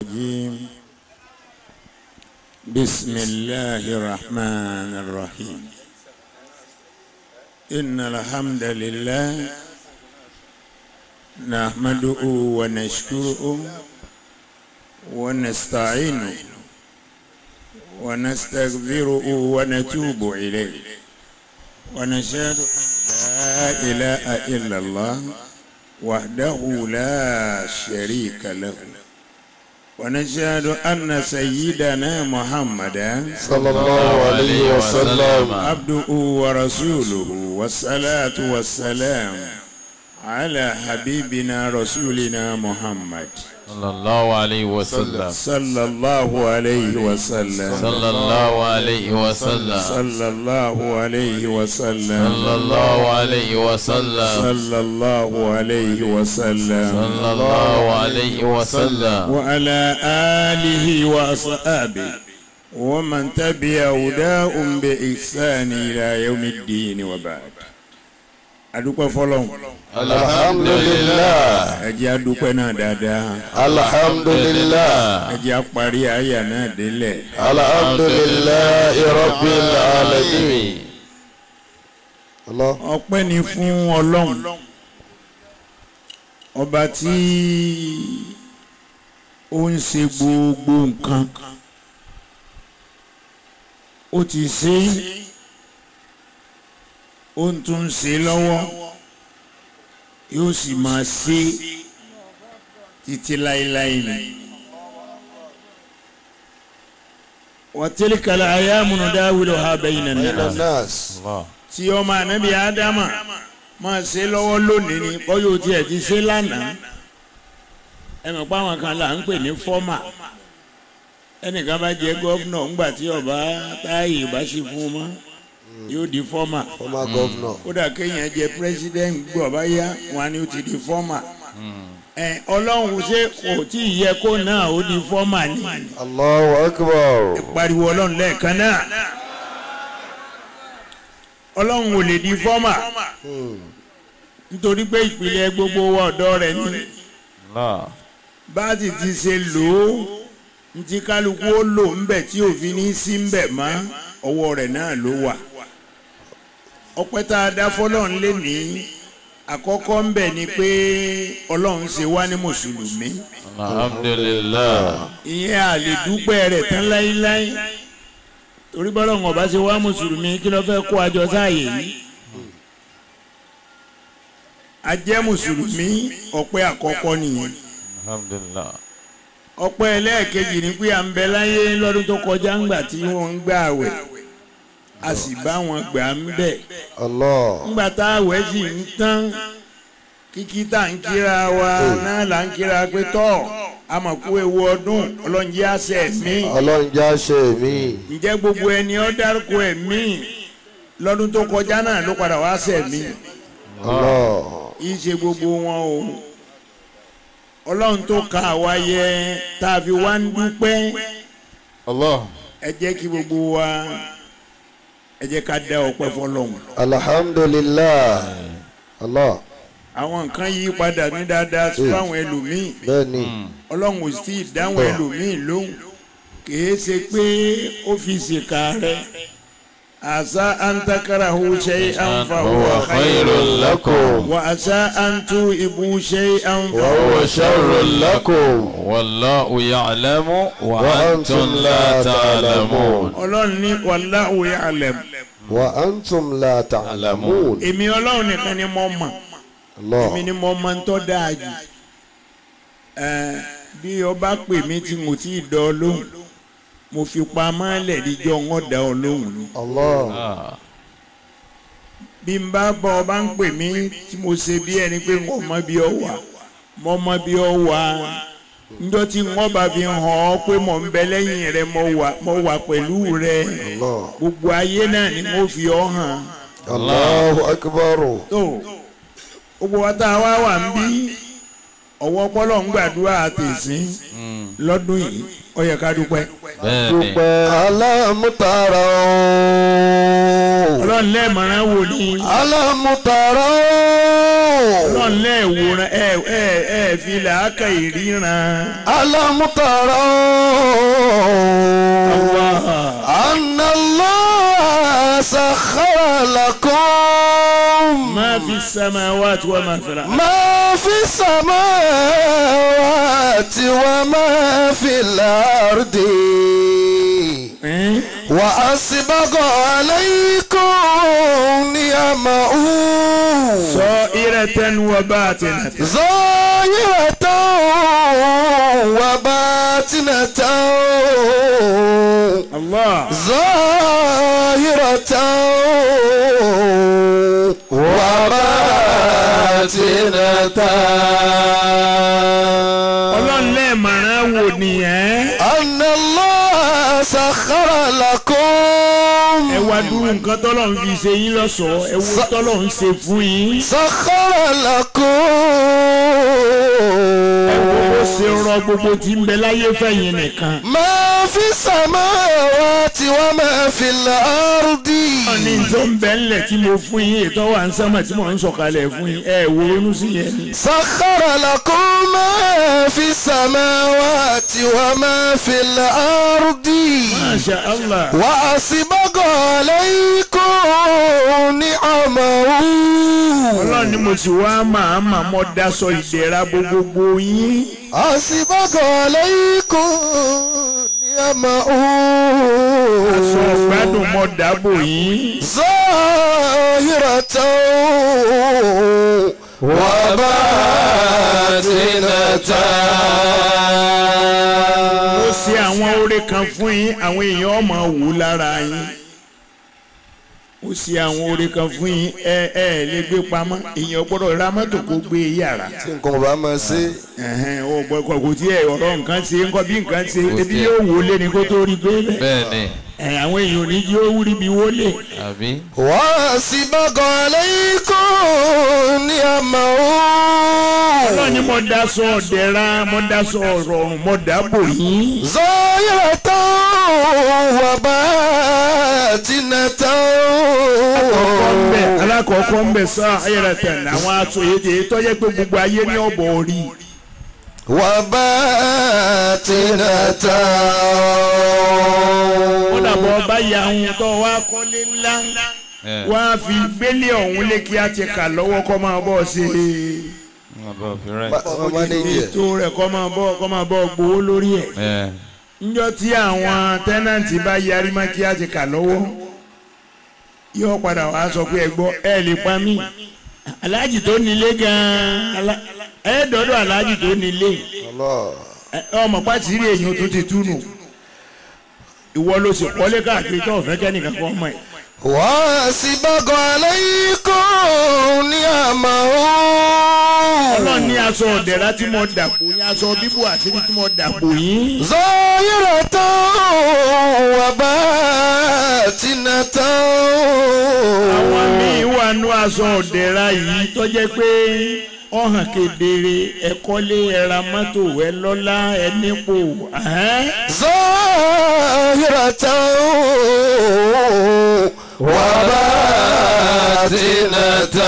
الرجيم بسم الله الرحمن الرحيم إن الحمد لله نحمده ونشكره ونستعينه ونستغفره ونتوب إليه ونشهد أن لا إله إلا الله وحده لا شريك له ونشهد أن سيدنا محمدا صلى الله عليه وسلم عبده ورسوله والصلاة والسلام على حبيبنا رسولنا محمد صلى الله عليه وسلم صلى الله عليه وسلم صلى الله عليه وسلم صلى الله عليه وسلم صلى الله عليه وسلم صلى الله عليه وسلم صلى الله عليه وسلم وعلى آله وأصحابه ومن تبع هداهم بإحسان إلى يوم الدين وبعد adúpẹ́ fọ́lọ́run الحمد لله ẹ jẹ́ adúpẹ́ náà dáadáa الحمد لله ẹ jẹ́ apárí àyà náà délẹ̀ الحمد لله رب العالمين الله ọpẹ́ ni fún ọlọ́run ọba tí ó ń ṣe gbogbo nǹkan ó ti ṣe é ó ń tún ṣe lọ́wọ́ yóò sì máa ṣe títí láéláé ni. wa tilka al-ayamu nudawiluha bayna بين an-nas الناس الله tí ọmọ ànábì ádámà máa ṣe lọ́wọ́ lónìí ni bọ́yọ̀ tiẹ̀ ti ṣe lánàá ẹ mọ̀ pé àwọn kan là ń pè ní fọ́mà ẹnìkan bá jẹ́ gọ́vnọ̀ ńgbà tí ọba táyì bá ṣe fún un mọ́ yóò di fọ́mà former governor kódà kéèyàn jẹ́ pírẹsidẹ́ǹtì gbọ́ bá yá wọn ni ó ti di fọ́mà ẹ ọlọ́run ṣé kò tí ì yẹ kó náà ó di fọ́mà ni الله أكبر pariwo ọlọ́run lẹ́ẹ̀kan náà ọlọ́run ò lè di fọ́mà nítorí pé ìpìlẹ̀ gbogbo wa ọ̀dọ́ rẹ̀ ní الله báàtì ti ṣe lò ó ntí kálukú ó lò ńbẹ̀ tí òfin ní sí ńbẹ̀ mọ́ ọwọ́ rẹ̀ náà ló wà ọpẹ́ tá a dá fọlọ́run lé ní àkọ́kọ́ ńbẹ̀ ni pé ọlọ́run ṣe wá ní mùsùlùmí الحمد لله ìyẹn a lè dúpẹ́ rẹ̀ tán láíláí torí bọ́lọ́run ọba ṣe wá mùsùlùmí kí ló fẹ́ kó àjọ sáàyè yìí a jẹ́ mùsùlùmí ọpẹ́ àkọ́kọ́ nìyẹn الحمد لله ọpẹ́ ẹlẹ́ẹ̀kejì ni pé à ń bẹ láyé lọ́dún tó kọjá ńgbà tí wọ́n ń gbà àwẹ̀ a sì bá wọn gbà ń bẹ̀ الله ńgbà tá àwẹ̀ sì ń tán kíkí tá à ń kíra wa náà là ń kíra pé tọ́ àmọ̀kú ewu ọdún ọlọ́njẹ́ àṣẹ mi ọlọ́run já ṣe mí ǹjẹ́ gbogbo ẹni ó dárúkọ ẹ̀mí lọ́dún tó kọjá náà ló padà wá ṣẹ̀ mí Allah kì í ṣe gbogbo wọn o ọlọ́run tó ka àwa yẹ tá a fi wá ń dúpẹ́ Allah ẹ jẹ́ kí gbogbo wa ẹ jẹ́ ká dá ọpẹ́ fọlọ́run alhamdulillah Allah àwọn nǹkan yí padà ní dáadáa fáwọn ẹlòmíì bẹ́ẹ̀ni ọlọ́run ò sì dáhùn ẹlòmíì lóhùn kìí ṣe pé ó fi ṣèkà rẹ àṣà àǹtakàrà ò ṣe àǹfààní هو خير لكم wà àṣà àǹtú ìbú ṣe وهو àǹfààní. شر لكم والله يعلم وأنتم وأنتم لا لا تعلمون تعلمون ọlọ́run ní wallahu ya'lam وأنتم لا تعلمون èmi ọlọ́run nìkan ni mo mọ̀ èmi ni الله mo mọ̀ ń tọ́ dáa jù Ẹ, bí ọba pè mí tí mo ti dán ọ lóhùn mo fi pamọ́ lẹ́ẹ̀díjọ́ wọn dá ọ lóhùn ni الله آه. bí n bá bọ ọba ń pè mí tí mo ṣe bí ẹni pé n kò mọ bí ọ wà mo mọ bí ọ wà njọ́ tí wọ́n bá fi hàn ọ́ pé mo ń bẹ lẹ́yìn rẹ mo wà mo wà pẹ̀lú rẹ الله gbogbo ayé náà ni mo fi ọ hàn الله أكبر tó gbogbo wa tá a wá wà ń bí ọwọ́ ọpọlọ ń gbàdúrà àtẹ̀sín lọ́dún yìí ó yẹ ká dúpẹ́. bẹ́ẹ̀ni dúpẹ́ alámútara ọlọ́run lẹ́ẹ̀mọ̀ràn wò ní alámútara ọlọ́run lẹ́ẹ̀wòrán ẹ ẹ ẹ fi làákà ìríran. alámútara anallah sakhara lakum ما في السماوات وما في الأرض ما في السماوات وما في الأرض إيه؟ وأسبغ عليكم نعمه صائرة وباطنة ظاهرة وباطنة الله ظاهرة وباطنة ọlọ́run lẹ́ẹ̀mọ̀ràn wò nìyẹn. أن الله سخر لكم ẹ wá dúró nǹkan tọ́lọ́run fi ṣe yín lọ́sọ̀ọ́ ẹ wo tọ́lọ́run ṣe fún yín. سخر لكم ẹ wo bó ṣe rọ gbogbo tí ń bẹ láyé fẹ̀yìn nìkan. ما في السماوات وما في الأرض wọ́n ní tó ń bẹ ńlẹ̀ tí mo fún yín ètò wà ń sánmà tí mò ń sọ̀kalẹ̀ fún yín ẹ wo ronú sí yẹn ni. سخر لكم ما في السماوات وما في الأرض Masha Allah. وأسبغ عليكم نعمه ọlọ́run ni mo sì wá màá mà mọ́ daṣọ ìdẹ̀ra gbogbo yín. أسبغ عليكم نعمه aṣọ ọ̀gbádùn mọ́ dábò yín. ظاهرة وباطنة ó ṣe àwọn oore kan fún yín àwọn èèyàn ọmọ wò lára yín. ó ṣe àwọn oore kan fún yín ẹ ẹ lè gbé pamọ́ èèyàn gbọ́dọ̀ ra mọ́tò kó gbé yàrá. tí nǹkan ò bá máa ṣe ẹ̀hẹ́n, ó gbọ́ kò kò tí ẹ ọ̀rọ̀ nǹkan ṣe ńkọ́ bí nǹkan ṣe ebi yóò wò lé ní kó tó rí bẹ́ẹ̀ bẹ́ẹ̀ni ẹ̀ àwọn èèyàn ò ní yóò rí bí wọlé. àbí وأسبغ عليكم نعمه ọlọ́run ni mo daṣọ ọ̀dẹ̀ra mo daṣọ ọ̀rọ̀rùn mo dábò yín. ظاهرة وباطنة kọ́kọ́ ń bẹ̀ alákọ̀ọ́kọ́ ń bẹ̀ sọ ayẹ̀rẹ̀tẹ̀ àwọn aṣọ èdè tọ́jẹ́ pé gbogbo ayé ní ọ̀bọ̀ orí. وباطنة ó dàbọ̀ ọba ya ohun tó wá kọ́lé ńlá ẹ wá fi gbélé ọ̀hún lé kí á ti kà lọ́wọ́ kọ́ máa bọ́ ṣe wọn bá fi rẹ ọmọ mánéjì ẹ̀ ètò rẹ̀ kọ́ máa bọ́ kọ́ máa bọ́ gbowó lórí ẹ̀. ẹ níjọ́ tí àwọn tẹ́nàntì bá yarí má kí á ti kà lọ́wọ́ yóò padà wá sọ pé ẹ gbọ́ ẹ lè pa mí aláàjì tó nílé gan-an alá- ẹ dọ́dọ̀ aláàjì tó nílé Allah ẹ, ọmọ pàtìrì èèyàn tó ti túnú ìwọ ló sì kọ́lé káàkiri tó ọ̀fẹ́ kẹ́nìkan kan mọ̀ ẹ́. وأسبغ عليكم نعمه ọlọ́run ní aṣọ ọ̀dẹ̀rá tí mo dàpọ̀ yín aṣọ bíbù àṣírí tí mo dàpọ̀ yín. ظاهرة وباطنة àwọn míín wà nú aṣọ ọ̀dẹ̀rá yìí tó jẹ́ pé ó hàn kedere ẹ kọ́lé ẹ ra mọ́tò ẹ lọ́lá ẹ nípò. ẹ̀hẹ́n. ظاهرة وباطنة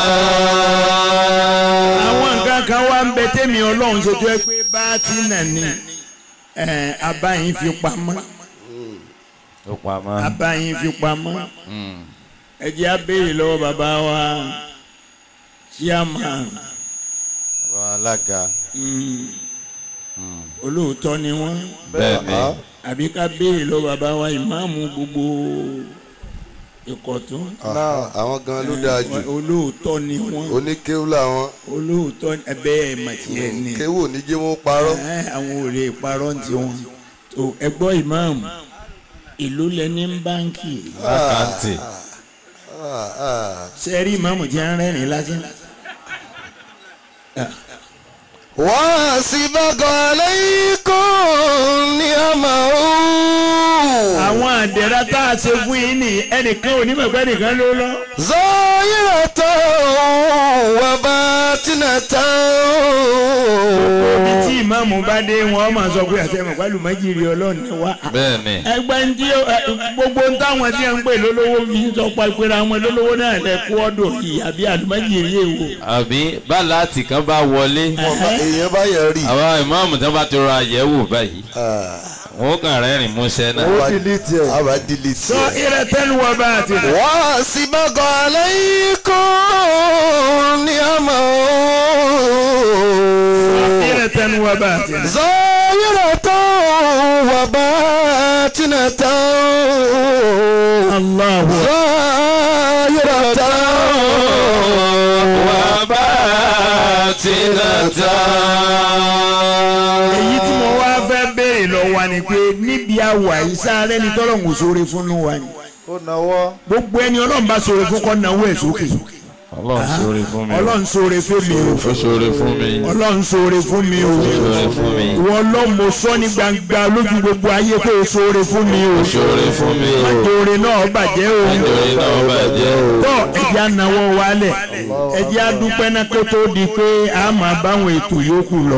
àwọn nǹkan kan wá ń bẹ tẹ́mi ọlọ́run ṣe tó yẹ pé bá ti nà ní ẹ̀, abáyín fi pamọ́ ó pa mọ́ abáyín fi pamọ́ ẹ jẹ́ á béèrè lọ́wọ́ bàbá wa chairman bàbá alága olóòótọ́ ni wọ́n bẹ́ẹ̀ni àbí ká béèrè lọ́wọ́ bàbá wa ìmáàmù gbogbo ìkọ̀tún Ah, àwọn gan ló dáa jù olóòótọ́ ni wọ́n oníkéwú làwọn olóòótọ́ ẹbẹ́ ẹ̀ màtìyẹ ni kéwú ò ní jẹ́ wọ́n parọ́ ẹ̀, àwọn ò lè parọ́ ní tiwọn tó ẹ gbọ́ ìmáàmù ìlú lẹni ń báńkì àkáǹtì Ah, ah. sẹ́rí ìmáàmù tí a ń rẹ́rìn lásán وأسبغ عليكم نعمه àwọn àdẹ̀rà tá a ṣe fún yín ní ẹnìkan ò ní mọ̀ pé ẹnìkan ló lọ. ظاهرة وباطنة ibi tí ìmáàmù bá dé wọn máa sọ pé àti ẹ̀mọ̀ pẹ̀lú májìrì ọlọ́run ni wá. bẹ́ẹ̀ ni ẹgbẹ́ ń tí ó- ẹ, gbogbo ń táwọn tí ń pè lólówó fi ń sọ pa ìpera wọn lólówó náà lẹ kú ọdọ yìí àbí àlùmájìrì èwo. àbí bá láti kan bá wọlé èèyàn bá yẹ rí àwọn ìmáàmù tí wọ́n bá ti rọ àyẹ̀wò báyìí wọn ó kàn rẹ́rìn músẹ́ náà. ó delete ẹ̀ àbá delete sọ ẹ̀. ìrẹtẹ́lu wọ bá a ti rẹ̀. واسبق عليكم نعمه ìrẹtẹ́lu wọ bá a ti rẹ̀. ظاهرة وباطنة Allahu ظاهرة èyí tí mo wá fẹ́ béèrè lọ wa ni pé níbi àwà yìí sáré ni tọ́lọ̀ ń sóore fún nu wa ni. ó nawọ́ gbogbo ẹni ọlọ́run bá sóore fún kọ́ náwó ẹ̀ sókè. ọlọ́run ṣoore fún mi o ọlọ́run sóore fún mi o. ó ṣoore fún mi ọlọ́run sóore fún mi o. ṣoore fún mi ìwọ ọlọ́run mo sọ ní gbangba lójú gbogbo ayé pé o sóore fún mi o. ṣoore fún mi o àjòrè náà bàjẹ́ o. nítorí náà bàjẹ́ o. tọ́ ẹ̀jẹ̀ anáwó wálẹ̀ ẹ̀jẹ̀ adúpẹ́ náà kó tó di pé a máa báwọn ètò yòókù lọ.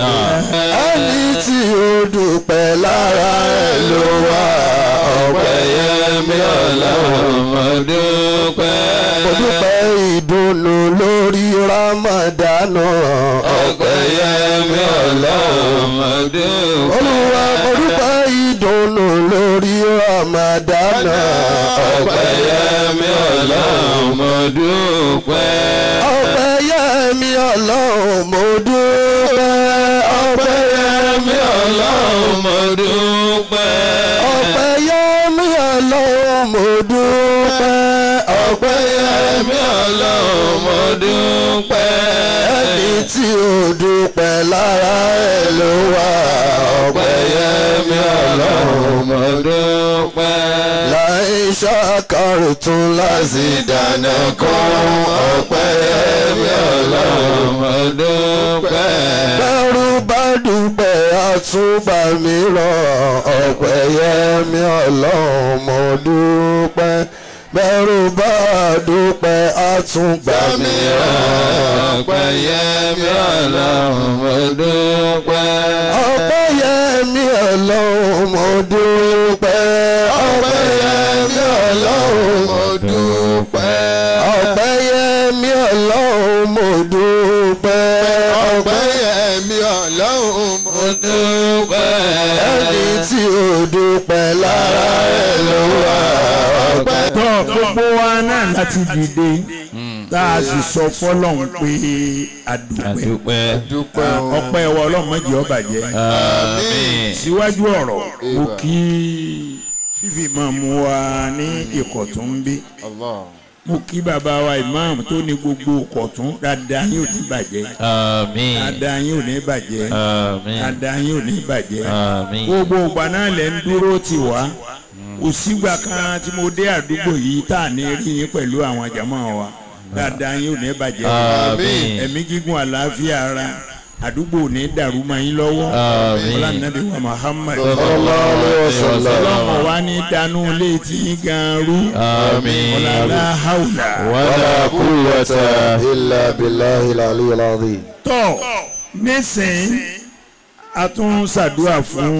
ẹni tí ó dúpẹ́ lára ẹ̀ ló wà ọ̀pẹ́ Ẹyẹmí ọlọ́run mo dúpẹ́. mo dúpẹ́ ìdùnnú lórí ramadana ọ̀pẹ́ Ẹyẹmí ọlọ́run mo dúpẹ́. olúwa mo dúpẹ́ ìdùnnú lórí ramadana ọ̀pẹ́ Ẹyẹmí ọlọ́run mo dúpẹ́. ọ̀pẹ́ yẹmi ọlọ́run mo dúpẹ́ ọ̀pẹ́ yẹmi ọlọ́run mo dúpẹ́. ọ̀pẹ́ yẹmi ọlọ́run mo dúpẹ́ ọ̀pẹ́ yẹmi Ẹyẹmí ọlọ́run mo dúpẹ́. ẹni tí ó dúpẹ́ lára ẹ̀ ló wà ọ̀pẹ́ yẹmi ọlọ́run mo dúpẹ́. láì ṣàkàrùtún lásìdáná kan ọ̀pẹ́ yẹmi ọlọ́run. mo dúpẹ́. bẹ́rù bá dúpẹ́ àtúbà mìíràn ọ̀pẹ́ yẹmi ọlọ́run mo dúpẹ́ bẹ́rù bá dúpẹ́ àtúgbà mìíràn ọpẹ́ yẹmí ọlọ́run mo dúpẹ́. ọ̀pẹ́ yẹmi ọlọ́run mo dúpẹ́ ọ̀pẹ́ yẹmi ọlọ́run mo dúpẹ́ ọ̀pẹ́ yẹmi ọlọ́run mo dúpẹ́ ọ̀pẹ́ yẹmi ọlọ́run mo dúpẹ́. ẹni tí ó dúpẹ́ lára ẹ̀ ló wà ọ̀pẹ́. tọ́ gbogbo wa náà láti dìde tá a sì sọ fọlọ́run pé àdúpẹ́ àdúpẹ́. ọpẹ́ wa ọlọ́run má jẹ́ ó bàjẹ́ àmín. síwájú ọ̀rọ̀ mo kí fífi máa mú wa ní ìkọ̀tún bí mo kí bàbá wa imam tó ní gbogbo ìkọ̀tún dáadáa yín ò ní bàjẹ́ àmín. dáadáa yín ò ní bàjẹ́ àmín. dáadáa yín ò ní bàjẹ́ àmín. gbogbo ìgbà náà lẹ̀ ń dúró tì wá kò sígbà kan tí mo dé àdúgbò yìí tá à ní rí yín pẹ̀lú àwọn jàmọ́ wa dáadáa yín ò ní bàjẹ́ àmín. ẹ̀mí gígùn àlàáfíà ara àdúgbò ò ní dàrú mọ́ yín lọ́wọ́ àmín. ọlànàbí wa Muhammad sallallahu alaihi wasallam. ọlọ́mọ wa ní dánú létí yín gan rú àmín. ọ̀làlá haúlà wàlá kúwàtà. illa billahi al-aliyyil azim. tọ́ nísìnyí a tún ṣàdúrà fún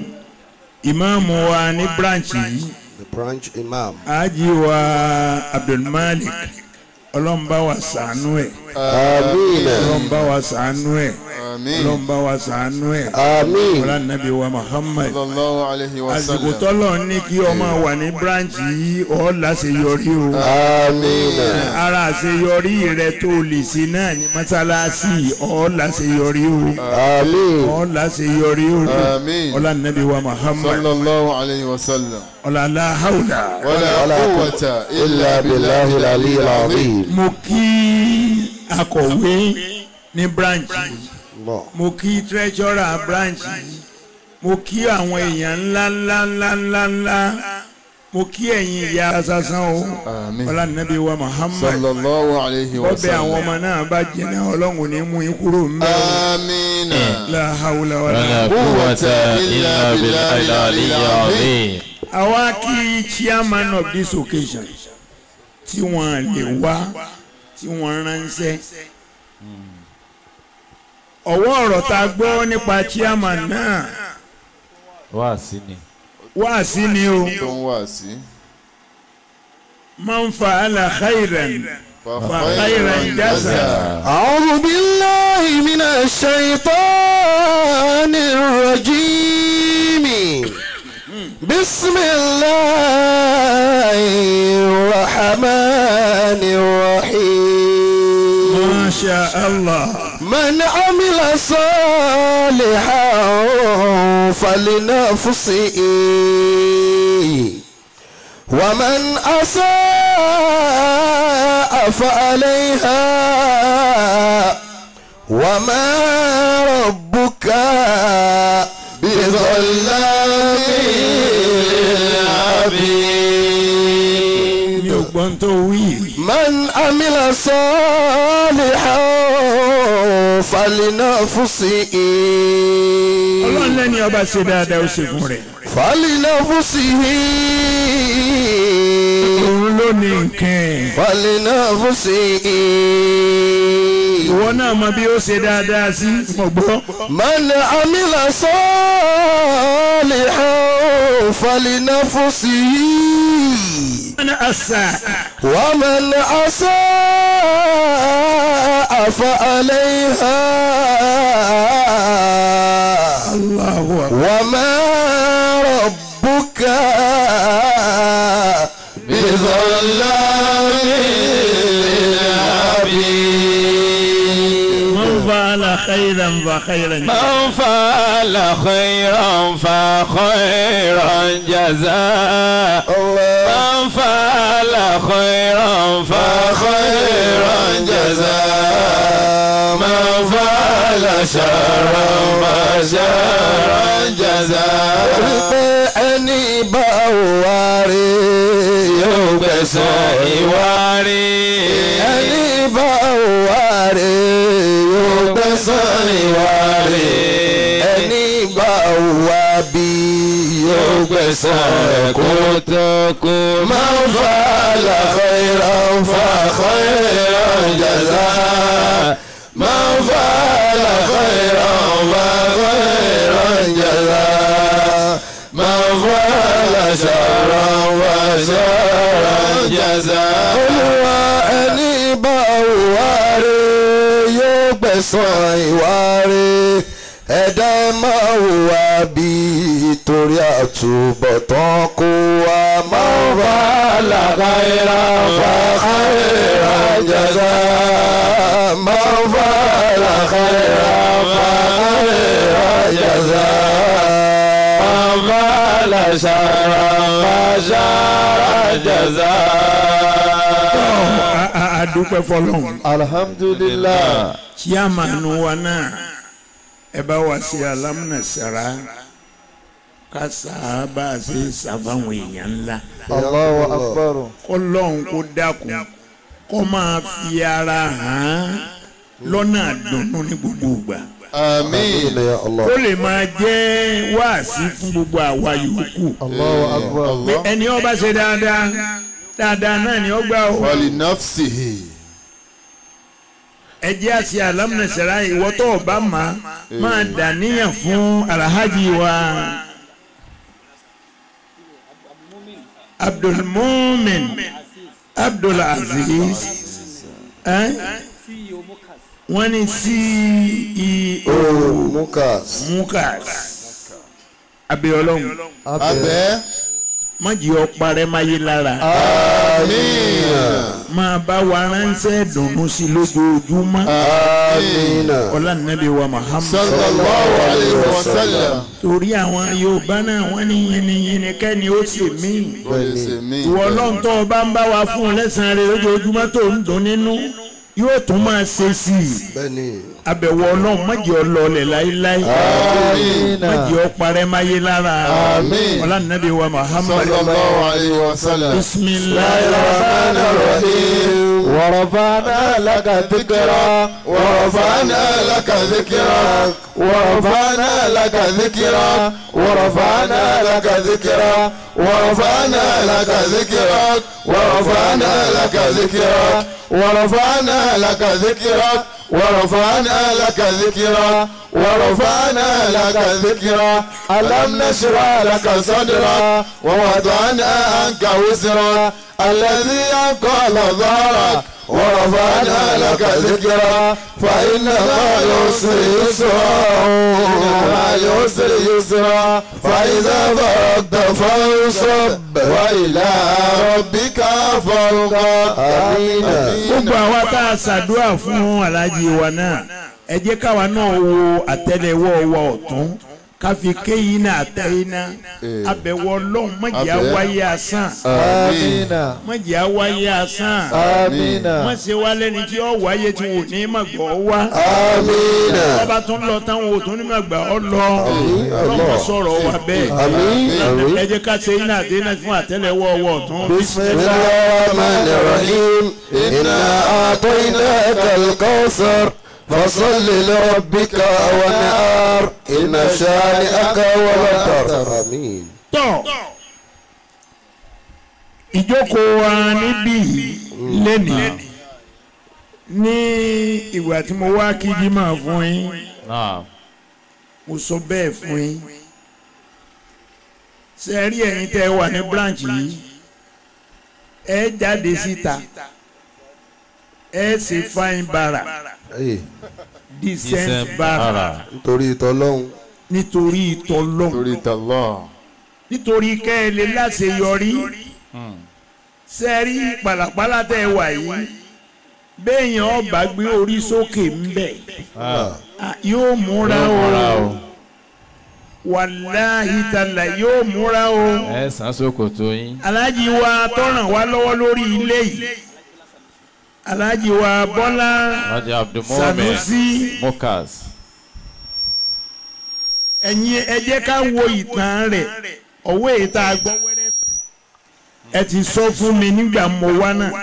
ìmáàmù wa ní branch yìí the branch imam. ají wa Abdulmalik ọlọ́mbà wa ṣàánú ẹ̀ àmín ọlọ́mbà wa ṣàánú ẹ̀ ọlọ́mbà wa ṣàánú ẹ̀ àmín ọlànàbí wa Muhammad sallallahu alayhi wa àsìkò sallam. tọ́lọ̀ ní kí ọmọ wà ní branch yìí ọ́ láṣeyọrí o àmín ara àṣeyọrí rẹ tó lè ṣe náà ní mọ́sálásí ọ́ láṣeyọrí o àmín ọ́ láṣeyọrí o Àmín. ọlànàbí wa Muhammad sallallahu alayhi wa sallam. ọlàlá haúlà wala wala quwwata illa billahi al-aliyyil azim. mo kí akọ̀wé ní branch yìí Allah. mo kí treasurer branch yìí mo kí àwọn èèyàn ńlá ńlá ńlá ńlá ńlá mo kí ẹ̀yin ìyá sasan o Àmín. ọlànàbí wa Muhammad sallallahu alayhi wa bọ́bẹ̀ àwọn sallam. ọmọ náà bá jẹ́nà ọlọ́run ní mú yín kúrò ń bẹ̀ amina. la hawla wàlá wala. kúwàtà illa billahi al-aliyyil azim. àwa kí chairman of this occasion tí wọ́n lè wá tí wọ́n ránṣẹ́ ọwọ́ ọ̀rọ̀ tá a gbọ́ nípa chairman náà wá sí ni. wá sí ni o tó ń wà sí. man fa'ala khairan فخيرا جزاء أعوذ بالله من الشيطان الرجيم بسم الله الرحمن الرحيم ما شاء الله من عمل صالحا فلنفسه ومن أساء فعليها وما ربك بظلام للعبيد mi ò gbọ́n tó wí من عمل صالحا فلنفسه ọlọ́run lẹ́ni ọba ṣe dáadáa ó ṣe fún rẹ̀ فلنفسه òun ló ní nǹkan فلنفسه ìwọ náà mọ bí ó ṣe dáadáa sí mo gbọ́ من عمل صالحا فلنفسه أنا àṣà ومن أساء فعليها Allahu akbar وما ربك بظلام للعبيد man fa'ala khairan fa khairan من فعل خيرا فخيرا جزاء من فعل خيرا فخيرا جزاء من فعل شرا فشرا جزاء wípé ẹni bá wà rí yóò gbẹ̀san ìwà rí ẹni bá wà rí yóò gbẹ̀san ìwà rí ẹni bá wà bí yóò gbẹ̀san ẹ̀kọ́. kó tó kú من فعل خيرا فخيرا جزاء من فعل خيرا فخيرا جزاء من فعل شرا فشرا جزاء olúwa ẹni bá wà rí yóò gbẹ̀san ìwà rí ẹ̀dá ẹ máa hùwà bí torí àtúbọ̀tán kó wa máa wà lákàírà fàkàírà jàdá máa wà lákàírà fàkàírà jàdá máa wà láṣàrà fàṣàrà jàdá. a- a- a dúpẹ́ fọlọ́run alhamdulillah. chairman wa náà ẹ bá wa ṣe alámúnẹ̀sára ká sábà ṣe ṣàfàwọn èèyàn ńlá Allahu akbar. kọlọ́hún kó dákun kó máa fi ara hàn án lọ́nà àdùnnú ní gbogbo ìgbà àmín. ya Allah. kó lè máa jẹ́ wáàsí fún gbogbo àwa yòókù Allahu akbar. pé ẹni ó bá ṣe dáadáa dáadáa náà ni ó gbà ó wàlí nafsihi. ẹ jẹ́ àti alámúnẹ̀sára ìwọ tó o bá máa máa dàníyàn fún alhaji wa abdulmumin abdulaziz ẹ wọ́n ní ceo Mukas. mukas abiolóhùn abẹ́. májì ọparẹ́ máyé lára àmín. máa bá wa ránṣẹ́ dùnú sí lójoojúmọ́ Amina. ọlá nàbí wa muhammad sallallahu alayhi wa sallam. torí àwọn yorùbá náà wọ́n ní yìnyínyìn kẹ́ni ó sì mí Bẹ́ẹ̀ni mi. ìwọ ọlọ́run tó o bá ń bá wa fún un lẹ́sàn-án rẹ lójoojúmọ́ tó ń dùn nínú yóò tún máa ṣe sí i Bẹ́ẹ̀ni. abẹ̀wò ọlọ́run májì ọlọ́ọ̀lẹ̀ láéláé májì ọparẹ́ máyé lára Àmín. ọlá nàbí wa muhammad sallallahu alayhi wa sallam. bisimilayi الرحمن الرحيم ورفعنا لك ذكرك ورفعنا لك ذكرك ورفعنا لك ذكرك ورفعنا لك ذكرك ورفعنا لك ذكرك ورفعنا لك ذكرك ورفعنا لك ذكرك ورفعنا لك ذكرا ورفعنا لك ذكرا ألم نشرح لك صدرا ووضعنا عنك وزرا الذي أنقل ظهرك ورفعنا لك ذكرا فإن مع العسر يسرا إن مع العسر يسرا فإذا فرغت فانصب وإلى ربك فارغب آمين gbogbo àwa tá a ṣàdúrà fún aláàjì wa náà ẹ jẹ́ káwa náà wo àtẹ́lẹwọ́ wa ọ̀tún káfi kéyìn náà àtẹ́yìn náà abẹ̀wọ̀ ọlọ́run mọ̀jẹ̀ Abẹ́. àwáyé asán آمين mọ̀jẹ̀ àwáyé asán آمين wọ́n ṣe wá lẹ́ni tí ó wáyé tí wò ní màgbọ́ wá آمين ọba tún lọ táwọn òtún ní màgbà ọ lọ ọlọ́mọ sọ̀rọ̀ wa bẹ́ẹ̀ آمين ẹ jẹ́ ká ṣe iná àdéhùn fún àtẹ́lẹwọ́ ọwọ́ ọ̀tún بسم الله الرحمن الرحيم إنا أعطيناك الكوثر فصل لربك وانهار إن شانئك هو الأبتر آمين tọ́ ìjókòó wa níbí lẹ́nìí ní ìgbà tí mo wá kíjí máa fún yín náà mo sọ bẹ́ẹ̀ fún yín ṣe rí ẹ̀yin tẹ́ ẹ wà ní branch yìí ẹ jáde síta ẹ ṣe fine bara decent decent bara bara nítorí ìtọ́lọ́hún nítorí ìtọ́lọ́hún nítorí ìtọ́lọ́ nítorí kẹ́ ẹ lè láṣeyọrí Hmm. sẹ́rí pàlàpàlà tẹ́ ẹ wà yìí béèyàn ọba gbé orí sókè ńbẹ̀ Ah, ah, yóò múra yóò múra o o wàláhì tàlà yóò múra o ẹ sàn ṣòkòtò yín aláàjì wa tọ́ràn wá lọ́wọ́ lórí ilé yìí aláàjì wa bọ́lá lọ́jà abdulmohammed sanusi mokas ẹ̀yin ẹ jẹ́ ká wo ìtàn rẹ̀ ọ̀wọ́ èyí tá a gbọ́ wẹ́rẹ́ ẹ ti sọ fún mi nígbà mo wá náà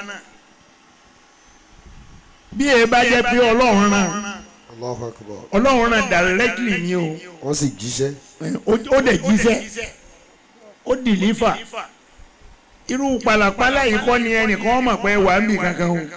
bí ẹ bá jẹ́ pé ọlọ́run ràn Allahu Akbar ọlọ́run ràn directly ni o wọ́n sì jíṣẹ́ ó ó dẹ̀ jíṣẹ́ ó dìlífà irú pàlàpàlà yìí kọ́ ni ẹnìkan mọ̀ pé wà á bì kankan o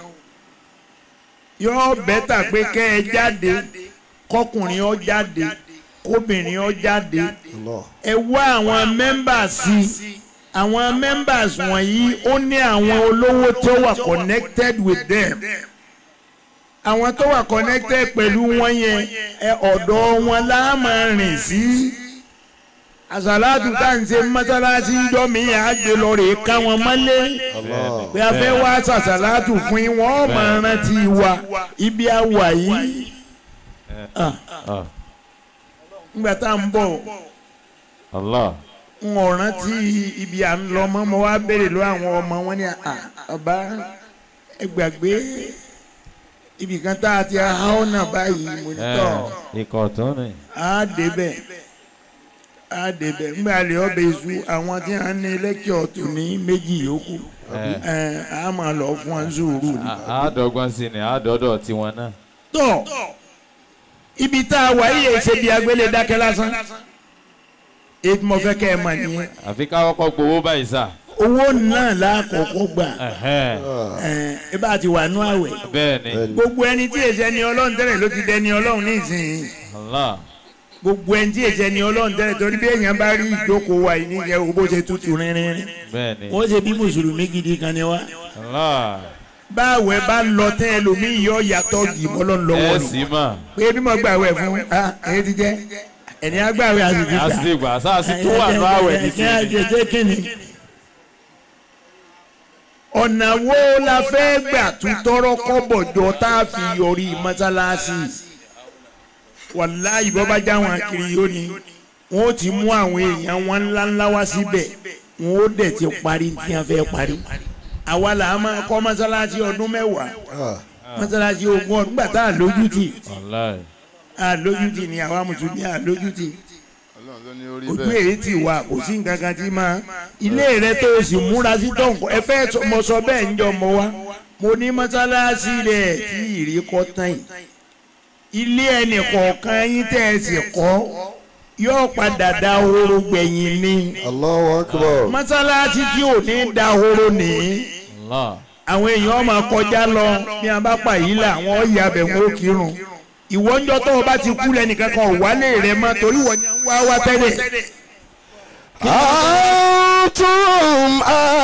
yọ bẹ́tà pé kẹ́ ẹ jáde kọkùnrin ọ jáde kóbìnrin ọ jáde Allah ẹ wá àwọn members sí àwọn members wọ̀nyí ó ní àwọn olówó tó wà connected with them àwọn tó wà connected pẹ̀lú wọn yẹn ẹ ọ̀dọ̀ wọn la máa rìn sí àsàlátù tá à ń ṣe mọ́sálásí ń jọ́ mi yà á gbé lọ rè ká wọn mọ́lé Allah pé a fẹ́ wá sàsàlátù fún yín wọ́n máa rántí wa ibi àwà yìí Ah, Ah, nígbà tá à ń bọ̀ allah n ò rántí ibi à ń lọ mọ́ mo wá béèrè lọ àwọn ọmọ wọn ní à ọba ẹ gbàgbé ibì kan tá a ti há ọ̀nà báyìí mo ní tọ̀ ẹ ikọ̀ tó ní á débẹ̀ á débẹ̀ ńgbà lè ọbẹ̀ iṣu àwọn tí wọ́n ní lẹ́kìọ̀ tó ní méjì yòókù ẹ ẹ̀ á máa lọ fún wọn sùúrù ni. àádọ́gbọ́n sí ni àádọ́dọ̀ tiwọn náà tọ̀ ibi tá a wà yìí ṣe bí agbélé dákẹ́ lásán èyí tí mo fẹ́ kẹ́ ẹ mọ̀ nìyẹn àfi ká kọ́kọ́ gbowó báyìí sà owó náà lákòókò gbà Ẹ̀hẹ́n. ẹ̀ ẹ bá ti wà nú àwẹ̀ bẹ́ẹ̀ ni gbogbo ẹni tí èsì ẹni ọlọ́run tẹ́lẹ̀ ló ti dẹni ọlọ́run nísìnyí allah gbogbo ẹni tí èsì ẹni ọlọ́run tẹ́lẹ̀ torí bí èèyàn bá rí ìjókòó wa yìí níjẹ́ owó bó ṣe tutù rinrin bẹ́ẹ̀ ni wọ́n ṣe bí mùsùlùmí gidi kan ni wá allah báwẹ̀ bá lọ tẹ́ ẹlòmíì yọ yàtọ̀ gìmọ́ lọ́n lọ́wọ́ ẹ ni sì mà pé bí mo gbàwẹ̀ fún ah èyí ti jẹ́ ẹni agbáwẹ̀ àsìkò á sì gbà sáà sì tún wà ní àwẹ̀ nísìnyí nísìnyí. kíni. ọ̀nà wo la fẹ́ gbà tún tọrọ kọ́bọ̀ jọ tá a fi yọrí mọ́sálásí wàláyé bọ́ bá já wọn kiri yóò ní wọn ó ti mú àwọn èèyàn wọn ńláńlá wá síbẹ̀ wọn ó dẹ̀ ti parí tí wọ́n fẹ́ parí àwa là á máa kọ́ mọ́sálásí ọdún mẹ́wàá Ah, mọ́sálásí ogún ọdún gbà tá a lójútì allah a lójútì ni àwa mùsùlùmí a lójútì Ọlọ́run ló ní orí ojú bẹ́ẹ̀ èyí ti wà kò sí nǹkan kan tí máa ilé rẹ tó o sì múra sí tọ̀nkọ́ ẹ fẹ́ sọ- mo sọ bẹ́ẹ̀ ń jọ mọ wá mo ní mọ́sálásí rẹ̀ tí ìrì kọ́ tán yìí ilé ẹnì kọ̀ọ̀kan yín tẹ́ ẹ sì kọ́ yóò padà da horo gbẹ̀yìn ni Allahu Akbar mọ́sálásí tí ò ní da horo nìyí allah àwọn èèyàn máa kọjá lọ ní abápá yìí là àwọn ọ̀yà abẹ̀ wọn ó kírun ìwọ ń jọ tó o bá ti kú lẹ́nìkan kan ò wálé rẹ mọ́ torí wọ́n ní wá wá tẹ́lẹ̀. أنتم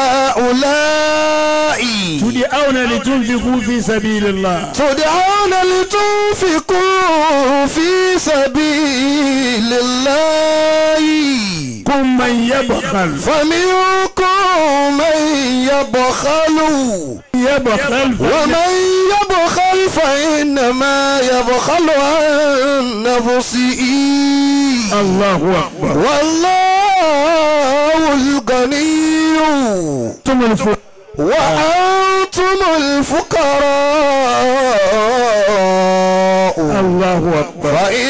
هؤلاء tudi awna li tunfiqu fi sabilillah. تدعون لتنفقوا في سبيل الله kun man yabkhal. فمنكم من يبخل yabkhal. ومن يبخل فإنما يبخل عن نفسه allahu akbar. والله الغني tumul fuq. وأنتم الفقراء allahu akbar. فإن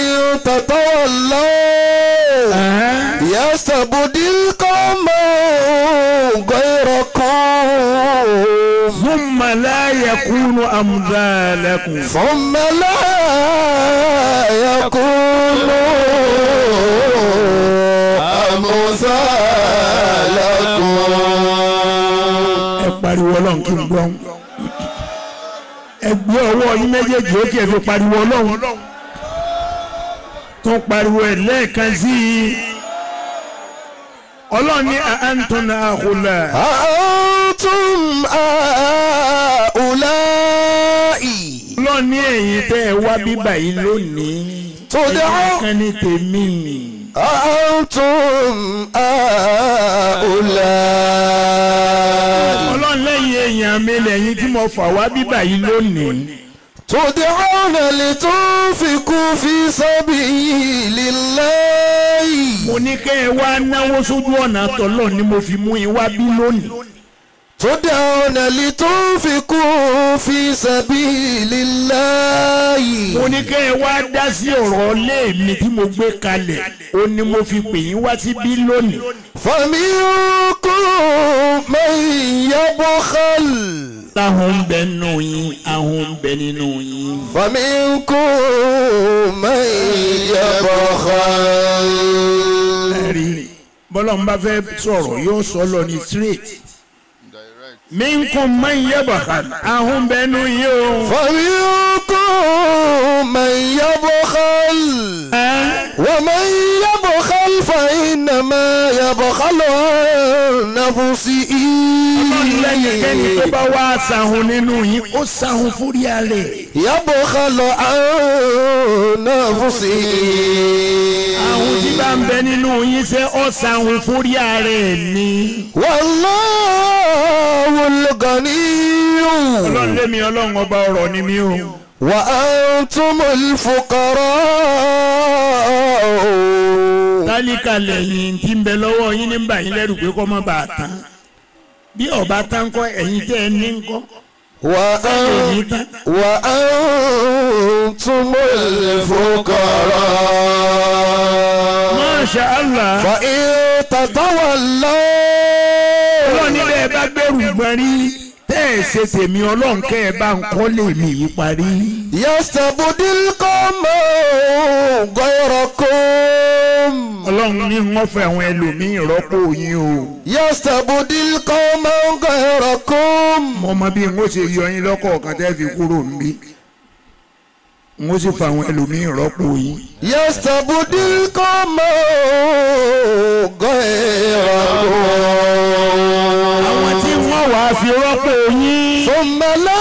تتولوا Aha. يستبدل قوما غيركم ثم لا يكون أمثالكم ثم لا يكونوا أمثالكم ẹ pariwo ọlọ́run kí n gbọ́ ẹ gbé ọwọ́ yín méjèèjì ó kí ẹ fi pariwo ọlọ́run tó pariwo ẹ lẹ́ẹ̀kan sí i ọlọ́run ní àǹtọ̀nà àhùlà أأنتم هؤلاء ọlọ́run ní ẹ̀yin tẹ́ ẹ wá bíbà yìí lónìí tó dé ọ́. ẹ̀yin kan ní tèmi أأنتم هؤلاء ọlọ́run lẹ́yìn èèyàn mi lẹ́yìn tí mo fà wá bíbà yìí lónìí تدعون لتنفقوا في سبيل الله mo ní kẹ́ ẹ wá náwó sójú ọ̀nà tọ́lọ̀ ni mo fi mú yín wá bí lónìí. تدعون لتنفقوا في سبيل الله mo ní kẹ́ ẹ wá dá sí ọ̀rọ̀ ilé mi tí mo gbé kalẹ̀ ó ní mo fi pè yín wá síbí lónìí. فمنكم من يبخل táwọn ń bẹ nínú yín àwọn ń bẹ nínú yín. فمنكم من يبخل ẹ̀rí bọ́lá ń bá fẹ́ sọ̀rọ̀ yóò sọ lọ ní straight. direct minkum man yabkhal àwọn ń bẹ nínú yín o. فمنكم من يبخل ومن يبخل فإنما يبخل عن نفسه ọlọ́run lẹ́yìnkẹ́ni tó bá wá sahun nínú yín ó sahun fúríà rẹ̀. يبخل عن نفسه àwọn tí bá ń bẹ nínú yín ṣe ó sahun fúríà rẹ̀ ni. والله الغني ọlọ́run lémi ọlọ́run ọba ọ̀rọ̀ ni mí o. وأنتم الفقراء tálíkà lẹ́yìn tí ń bẹ lọ́wọ́ yín ní báyìí lẹ́rù pé kọ́ mọ́ bá a tán bí ọba tán kọ́ ẹ̀yin tẹ́ ẹ ní kọ́ وأن ẹ̀yin tán وأنتم الفقراء Masha Allah فإن تتولوا ọlọ́run níbẹ̀ ẹ bá gbẹ̀rù gbọ́n rí tẹ́ ẹ ṣe tèmi ọlọ́run kẹ́ ẹ bá ń kọ́ lèmi yìí parí. يستبدل قوما غيركم ọlọ́run ní wọ́n fẹ́ àwọn ẹlòmíín rọ́pò yín o. يستبدل قوما غيركم mo mọ bí n ó ṣe yọ yín lọ́kọ̀ọ̀kan tẹ́ fi kúrò níbí n ó sì fa àwọn ẹlòmíín rọ́pò yín. يستبدل قوما غيركم àwọn tí wọ́n wàá fi rọ́pò yín. ثم لا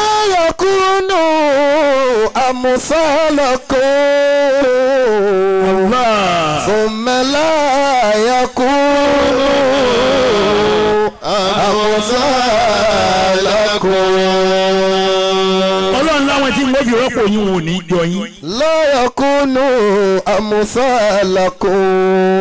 يكونوا أمثالكم Allah. ثم لا يكونوا أمثالكم ọlọ́run láwọn tí wọ́n fi rọ́pò yín wọn ò ní jọ yín. لا يكونوا أمثالكم